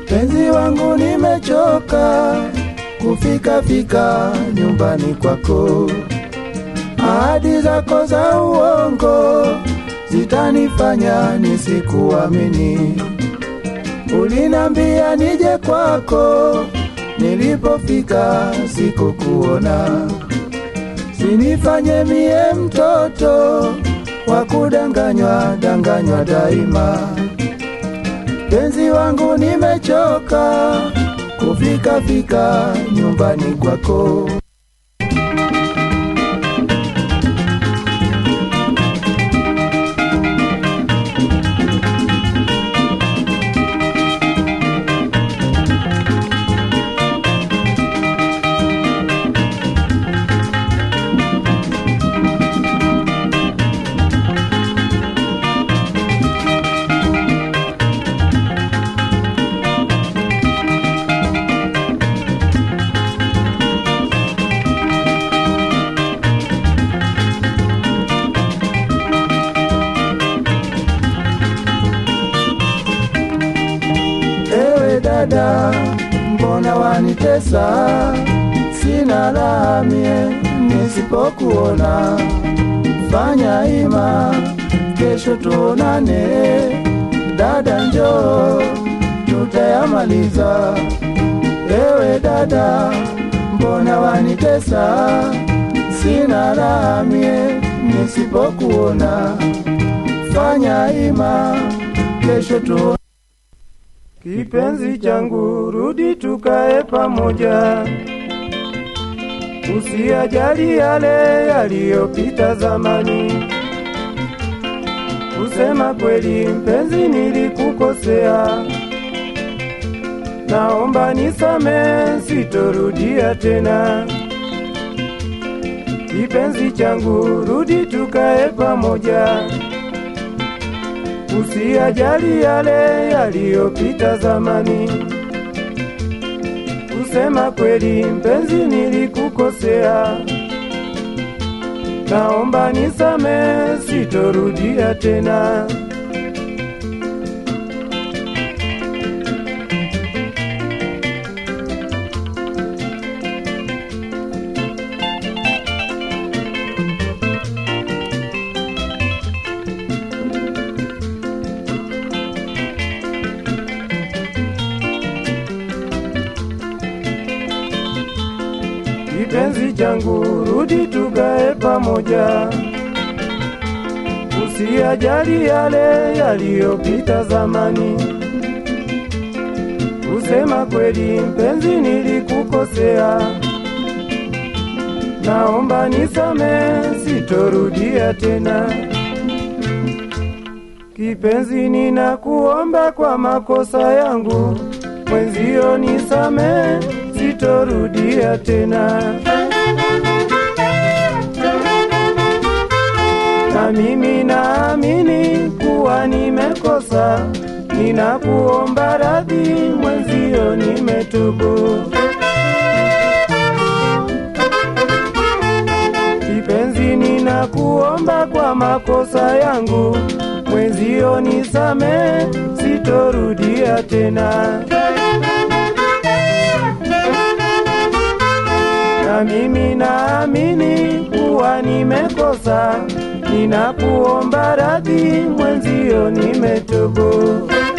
Penzi wangu nimechoka kufika fika nyumbani kwako, ahadi zako za uongo zitanifanya nisikuamini. Ulinambia nije kwako, nilipofika sikukuona. Sinifanye mie mtoto wa kudanganywa danganywa daima. Penzi wangu nimechoka kufika fika nyumbani kwako. Ewe dada, mbona wanitesa? Sina raha mie nisipokuona. Fanya ima, kesho tuonane. Dada njoo, tutayamaliza. Ewe dada, mbona wanitesa? Sina raha mie nisipokuona. Fanya ima, kesho tuonane. Kipenzi changu, rudi tukae pamoja, usiyajali yale yaliyopita zamani. Kusema kweli, mpenzi, nilikukosea, naomba nisame, sitorudia tena. Kipenzi changu, rudi tukae pamoja usiyajali yale yaliyopita zamani. Kusema kweli, mpenzi, nilikukosea, naomba nisame, sitorudia tena. Kipenzi changu, rudi tukae pamoja, usiyajali yale yaliyopita zamani. Kusema kweli, mpenzi, nilikukosea, naomba nisame, sitorudia tena. Kipenzi, ninakuomba kwa makosa yangu, mwenzio nisame, sitorudia tena. Na mimi naamini kuwa nimekosa, ninakuomba radhi, mwenzio nimetubu. Kipenzi, ninakuomba kwa makosa yangu, mwenzio nisame, sitorudia tena. na mimi naamini kuwa nimekosa, ninakuomba radhi, mwenzio nimetubu.